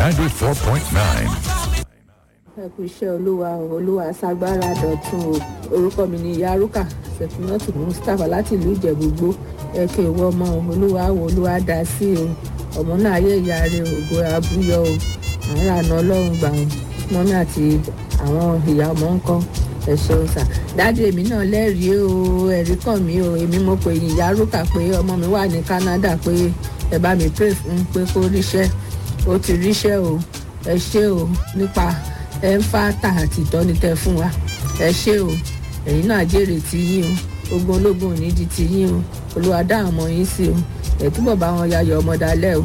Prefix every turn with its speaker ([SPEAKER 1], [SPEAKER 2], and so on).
[SPEAKER 1] 94.9.
[SPEAKER 2] ẹ kú iṣẹ́ olúwa o, olúwa ṣàgbára dọ̀tun o orúkọ mi ni yaruka sefinatu mustapha láti ìlú ìjẹ̀búgbó ẹ kí ìwọ ọmọ o, olúwa wo olúwa dá sí o ọmọ náà ayé ìyá rẹ ògo abúyọ o àwọn àna ọlọ́run gbà wọn mọ́mí àti àwọn ìyá ọmọ ń kọ́ ẹ ṣeun sà dáàdi èmi náà lẹ́rìí o ẹ̀rí kàn mí o èmi mo pè yín yaruka pé ọmọ mi wà ní canada pé ẹ bá mi pray fún pé kó ríṣẹ́ ó ti ríṣẹ́ o ẹ ṣé o nípa ẹ ń fa tà àti ìtọ́ni tẹ fún wa ẹ ṣé o ẹ̀yin náà jèrè ti yín o ogun ológun ò ní di ti yín o olúwa dá àwọn ọmọ yín sí o ẹ̀ túbọ̀ bá wọn yayọ̀ ọmọdalẹ́ o